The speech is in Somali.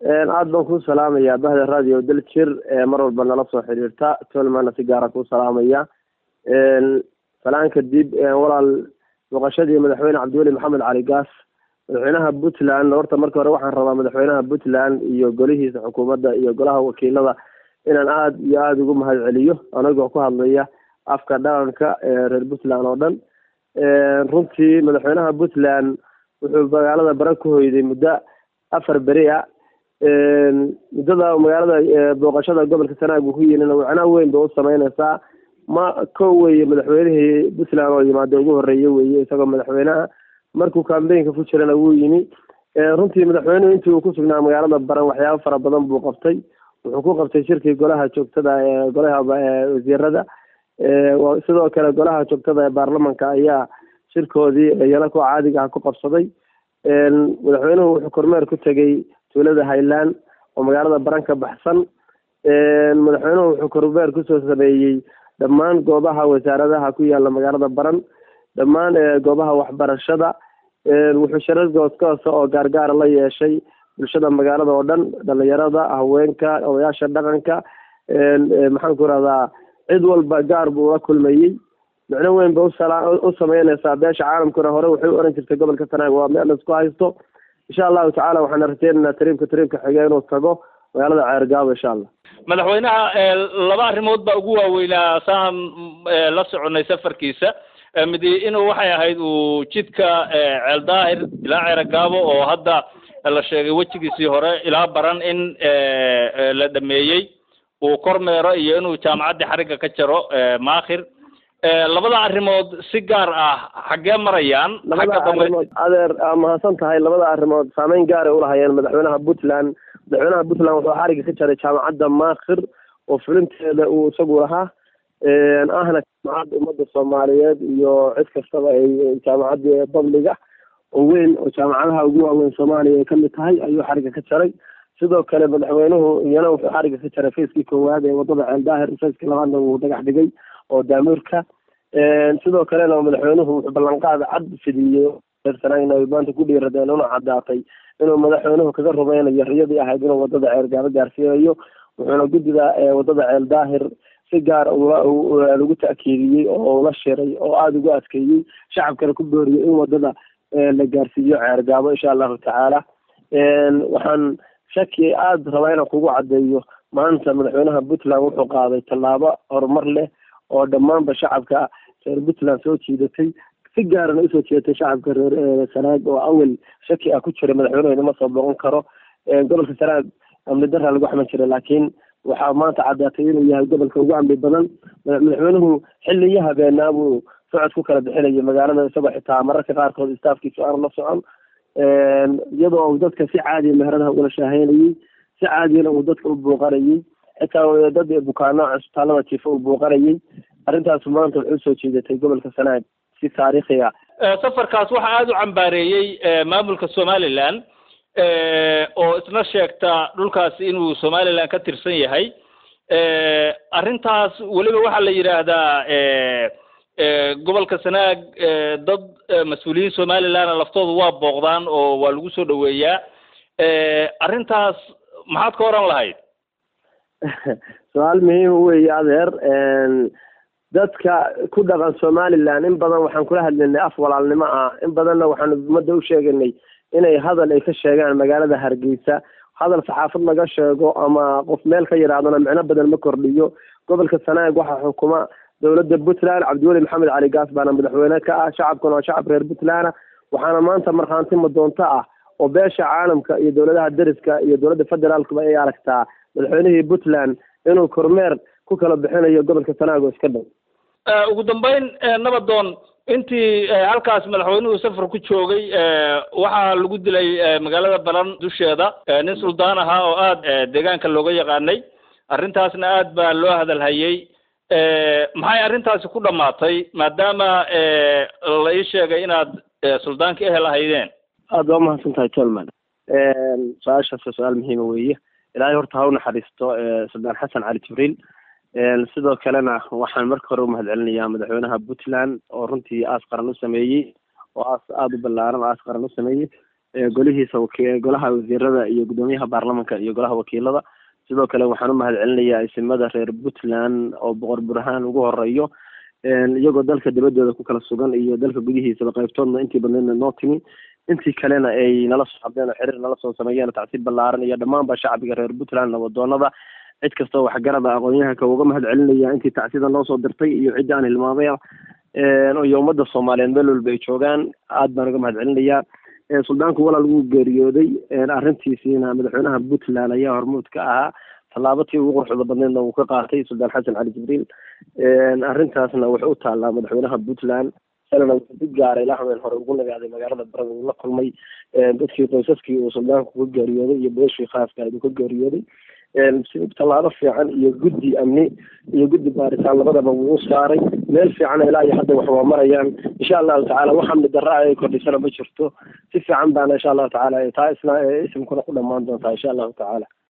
aada baan kuu salaamaya bahda radio daljir mar walba nala soo xiriirta tolmana si gaara kuu salaamaya salaan kadib walaal booqashadii madaxweyne cabdiweli maxamed cali gaas madaxweynaha puntland horta marka hore waxaan rabaa madaxweynaha puntland iyo golihiisa xukuumadda iyo golaha wakiilada inaan aada iyo aada ugu mahad celiyo anagoo ku hadlaya afka dhaqanka reer puntland oo dhan runtii madaxweynaha puntland wuxuu magaalada bare ku hoyday muddo afar beri a muddada magaalada booqashada gobolka sanaag uu ku yimina wicnaa weyn ba u sameyneysaa ma ko weye madaxweynihii puntland oo yimaada ugu horeeye weye isagoo madaxweynaha markuu cambaynka ku jirana wuu yimi runtii madaxweynuhu intii uu kusugnaa magaalada baran waxyaabo fara badan buu qabtay wuxuu ku qabtay shirkii golaha joogtada ee golaha wasiirada sidoo kale golaha joogtada ee baarlamanka ayaa shirkoodii iyana kuwa caadiga ah ku qabsaday madaxweynuhu wuxuu kormeer ku tegey tuulada highland oo magaalada baran ka baxsan madaxweynuhu wuxuu kormeer kusoo sameeyey dhammaan goobaha wasaaradaha ku yaala magaalada baran dhammaan goobaha waxbarashada wuxuu shirar gooskoosa oo gaargaara la yeeshay bulshada magaalada oo dhan dhalinyarada haweenka odayaasha dhaqanka maxaan ku rahdaa cid walba gaar buu la kulmayey micno weyn ba u sameyneysaa beesha caalamkuna hore waxay u oran jirtay gobolka sanaag waa meel laisku haysto insha allahu tacala waxaan rajeynaynaa tariibka tariibka xige inuu tago magaalada ceergaabo insha allah madaxweynaha laba arrimood baa ugu waaweynaa saan la soconay safarkiisa midi inuu waxay ahayd uu jidka ceel daahir ilaa ceergaabo oo hadda la sheegay wejigiisii hore ilaa baran in la dhameeyey uu kormeero iyo inuu jaamacaddii xarigga ka jaro maakhir labada arrimood si gaar ah xaggee marayaan labada arrimood adeer mahadsan tahay labada arrimood saameyn gaaray ulahayeen madaxweynaha puntland madaxweynaha puntland wuxuu xarigga ka jaray jaamacadda maakhir oo fulinteeda uu isagu lahaa ahna jaamacadda ummadda soomaaliyeed iyo cid kastaba ay jaamacaddii babliga oo weyn oo jaamacadaha ugu waaweyn soomaaliya ay kamid tahay ayuu xarigga ka jaray sidoo kale madaxweynuhu iyana wuxuu xarigga ka jaray fayskii koowaad ee wadada ceel daahir fayskii labaadna wuu dhagax dhigay oo daamuurka sidoo kalena madaxweynuhu wuxuu ballanqaad cad fidiyey reersanaagna ay maanta ku dhiiradeen una caddaatay inuu madaxweynuhu kaga rumeynayo riyadii ahayd inuu wadada ceergaabo gaarsiinayo wuxuuna guddida wadada ceel daahir si gaar lagu ta'kiidiyey oo la shiray oo aada ugu adkeeyey shacabkana ku booriyey in wadada la gaarsiiyo ceergaabo insha allahu tacaala waxaan shaki aada rabaa inaan kugu caddeeyo maanta madaxweynaha puntland wuxuu qaaday tallaabo horumar leh oo dhammaanba shacabka reer puntland soo jiidatay si gaarana usoo jeedatay shacabka reer sanaag oo awel shaki ah ku jiray madaxweynuhu inama soo booqan karo gobolka sanaag amni daraa lagu xaman jiray laakiin waxaa maanta caddaatay inuu yahay gobolka ugu amni badan madaxweynuhu xilliyo habeenaa buu socod ku kala bixinaya magaalada isagoo xitaa mararka qaarkood istaafkiisu aan la socon iyadoo uu dadka si caadiya meheradaha ugala shaaheynayey si caadiyana uu dadka u buuqanayey xitaa dad bukaano cisbitaalada jiifa uu buuqanayey arrintaas maanta waxay usoo jeedatay gobolka sanaag si taariikhi ah safarkaas waxaa aada u cambaareeyey maamulka somaliland oo isna sheegta dhulkaasi inuu somaliland ka tirsan yahay arrintaas weliba waxaa la yidhaahdaa gobolka sanaag dad mas-uuliyiin somalilandna laftooda waa booqdaan oo waa lagu soo dhaweeyaa arrintaas maxaad ka oran lahayd su-aal muhiima weeye adeer dadka ku dhaqan somaliland in badan waxaan kula hadlaynay af walaalnimo ah in badanna waxaan ummadda u sheeganay inay hadal ay ka sheegaan magaalada hargeysa hadal saxaafad laga sheego ama qof meel ka yidhaahdona micno badan ma kordhiyo gobolka sanaag waxaa xukuma dowladda puntland cabdiweli maxamed cali gaas baana madaxweyne ka ah shacabkuna waa shacab reer puntland waxaana maanta markhaanti madoonto ah oo beesha caalamka iyo dowladaha deriska iyo dowladda federaalkuba ay aragtaa madaxweynihii puntland inuu kormeer ku kala bixinayo gobolka sanaag oo iska dhow ugu dambeyn nabadoon intii halkaas madaxweynuhu safar ku joogay waxaa lagu dilay magaalada baran dusheeda nin suldaan ahaa oo aada deegaanka looga yaqaanay arrintaasna aad baa loo hadalhayey maxay arrintaasi ku dhamaatay maadaama la ii sheegay inaad suldaanka ehel ahaydeen aada waa umahadsan tahay tolman su-aashaas waa su-aal muhiima weeye ilaahay horta ha u naxariisto suldaan xasan cali jibriil sidoo kalena waxaan marka hore umahad celinayaa madaxweynaha puntland oo runtii aas qaran u sameeyey oo aas aada u ballaaran oo aas qaran u sameeyey golihiisa golaha wasiirada iyo guddoomiyaha baarlamanka iyo golaha wakiilada sidoo kale waxaan u mahad celinayaa isimada reer puntland oo boqor burhaan ugu horeeyo iyagoo dalka dibadooda ku kala sugan iyo dalka gudihiisaba qaybtoodna intii badneydna noo timi intii kalena ay nala soo hadleen oo xiriir nala soo sameeyeen tacsiib ballaaran iyo dhammaanba shacbiga reer puntland nabadoonada cid kastoo waxgarada aqoon-yahanka uga mahad celinaya intii tacsida noo soo dirtay iyo ciddii aan hilmaamaya iyo ummadda soomaaliyeed meel walba ay joogaan aad baan uga mahad celinayaa suldaanku walaal wuu geeriyooday arrintiisiina madaxweynaha puntland ayaa hormuud ka ahaa tallaabatii ugu quruxda badneedna wuu ka qaatay suldaan xasan cali jibriil arrintaasna wuxuu u taallaa madaxweynaha puntland salana wuxuu si gaara ilaa haween hore ugu nagaaday magaalada barada uu la kulmay dadkii qoysaskii uu suldaanku ka geeriyooday iyo beeshii khaaska uu ka geeriyooday si tallaabo fiican iyo guddi amni iyo guddi baaritaan labadaba wuu saaray meel fiican ilaa iyo hadda wax waa marayaan insha allahu tacaala wax amni darra ay kordhisana ma jirto si fiican baana insha allahu tacaala taa isna isimkuna ku dhammaan doontaa insha allahu tacaala